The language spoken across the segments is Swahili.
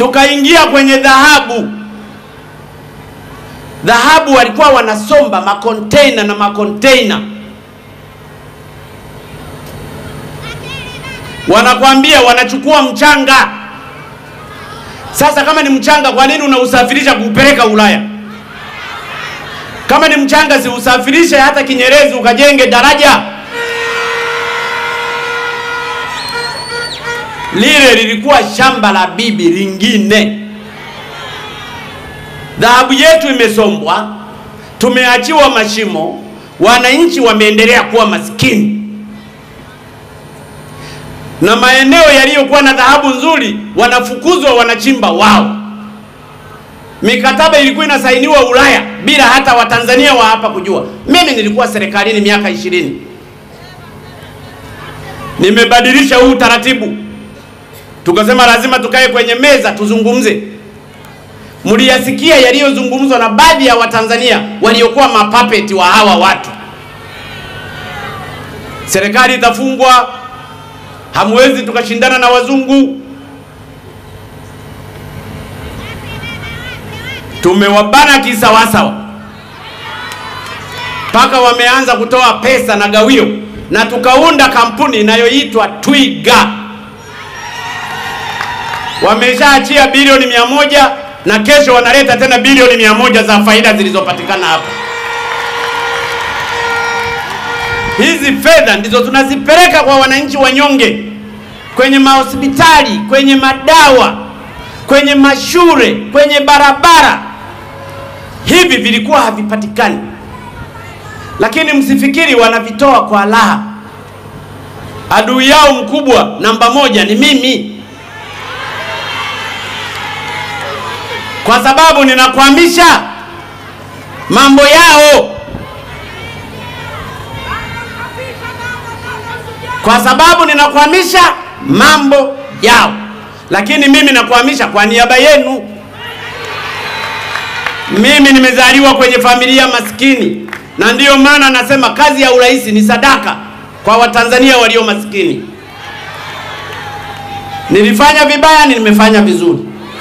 tukaingia kwenye dhahabu. Dhahabu walikuwa wanasomba makonteina na makonteina, wanakwambia wanachukua mchanga. Sasa kama ni mchanga, kwa nini unausafirisha kuupeleka Ulaya? Kama ni mchanga, si usafirishe hata Kinyerezi ukajenge daraja. Lile lilikuwa shamba la bibi lingine. Dhahabu yetu imesombwa, tumeachiwa mashimo, wananchi wameendelea kuwa maskini, na maeneo yaliyokuwa na dhahabu nzuri wanafukuzwa, wanachimba wao. Mikataba ilikuwa inasainiwa Ulaya bila hata Watanzania wa hapa kujua. Mimi nilikuwa serikalini miaka ishirini, nimebadilisha huu taratibu, tukasema lazima tukae kwenye meza tuzungumze. Mliyasikia yaliyozungumzwa na baadhi ya Watanzania waliokuwa mapapeti wa hawa watu. Serikali itafungwa, hamwezi tukashindana na wazungu. Tumewabana kisawasawa, mpaka wameanza kutoa pesa na gawio, na tukaunda kampuni inayoitwa Twiga. Wameshaachia bilioni mia moja na kesho wanaleta tena bilioni mia moja za faida zilizopatikana hapa. Hizi fedha ndizo tunazipeleka kwa wananchi wanyonge, kwenye mahospitali, kwenye madawa, kwenye mashule, kwenye barabara. Hivi vilikuwa havipatikani, lakini msifikiri wanavitoa kwa raha. Adui yao mkubwa namba moja ni mimi. kwa sababu ninakwamisha mambo yao, kwa sababu ninakwamisha mambo yao, lakini mimi nakwamisha kwa niaba yenu. Mimi nimezaliwa kwenye familia maskini, na ndiyo maana nasema kazi ya urais ni sadaka kwa Watanzania walio maskini. Nilifanya vibaya, nimefanya vizuri.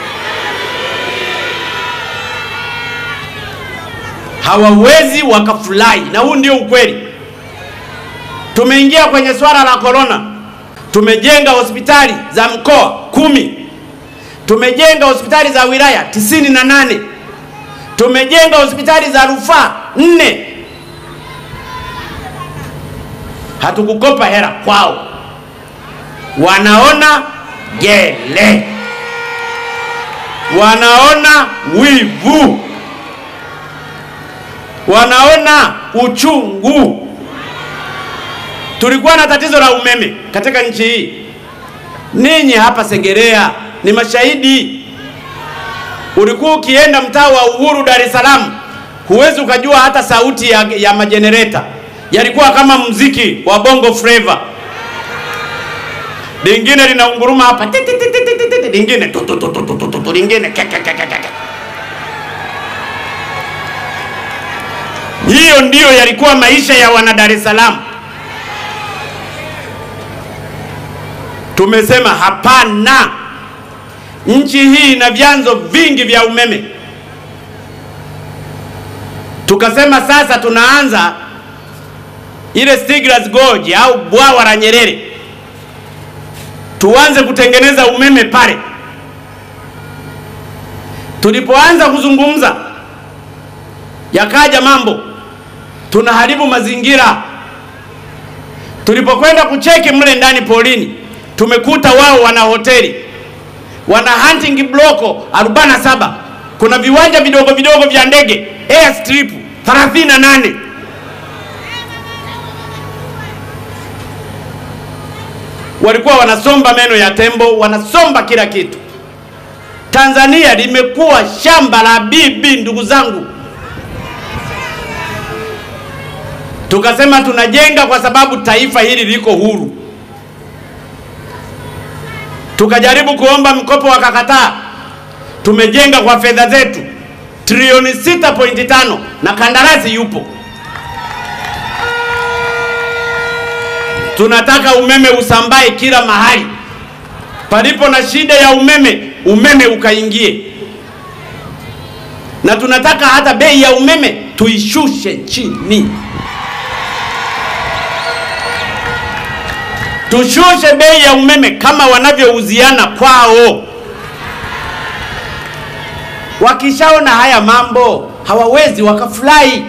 hawawezi wakafurahi, na huu ndio ukweli. Tumeingia kwenye swala la korona, tumejenga hospitali za mkoa kumi, tumejenga hospitali za wilaya tisini na nane, tumejenga hospitali za rufaa nne. Hatukukopa hela kwao, wanaona gele, wanaona wivu wanaona uchungu. Tulikuwa na tatizo la umeme katika nchi hii, ninyi hapa Segerea ni mashahidi. Ulikuwa ukienda mtaa wa Uhuru Dar es Salaam, huwezi ukajua hata sauti ya, ya majenereta, yalikuwa kama mziki wa bongo flava. Lingine linaunguruma hapa, lingine tutututututu, lingine kekekekeke Hiyo ndiyo yalikuwa maisha ya wana Dar es Salaam. Tumesema hapana, nchi hii ina vyanzo vingi vya umeme. Tukasema sasa tunaanza ile Stiegler's Gorge au bwawa la Nyerere, tuanze kutengeneza umeme pale. Tulipoanza kuzungumza, yakaja mambo tunaharibu mazingira. Tulipokwenda kucheki mle ndani polini, tumekuta wao wana hoteli, wana hunting bloko 47 kuna viwanja vidogo vidogo vya ndege airstrip 38 walikuwa wanasomba meno ya tembo, wanasomba kila kitu. Tanzania limekuwa shamba la bibi, ndugu zangu. Tukasema tunajenga kwa sababu taifa hili liko huru. Tukajaribu kuomba mkopo wakakataa. Tumejenga kwa fedha zetu trilioni 6.5 na kandarasi yupo. Tunataka umeme usambae kila mahali. Palipo na shida ya umeme, umeme ukaingie, na tunataka hata bei ya umeme tuishushe chini, tushushe bei ya umeme kama wanavyouziana kwao. Wakishaona haya mambo hawawezi wakafurahi,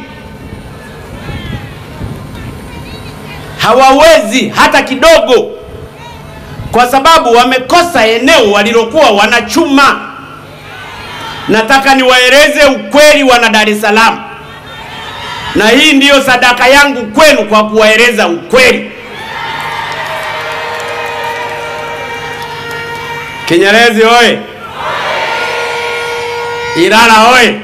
hawawezi hata kidogo, kwa sababu wamekosa eneo walilokuwa wanachuma. Nataka niwaeleze ukweli, wana Dar es Salaam, na hii ndiyo sadaka yangu kwenu kwa kuwaeleza ukweli. Kinyerezi oye! Ilala oye!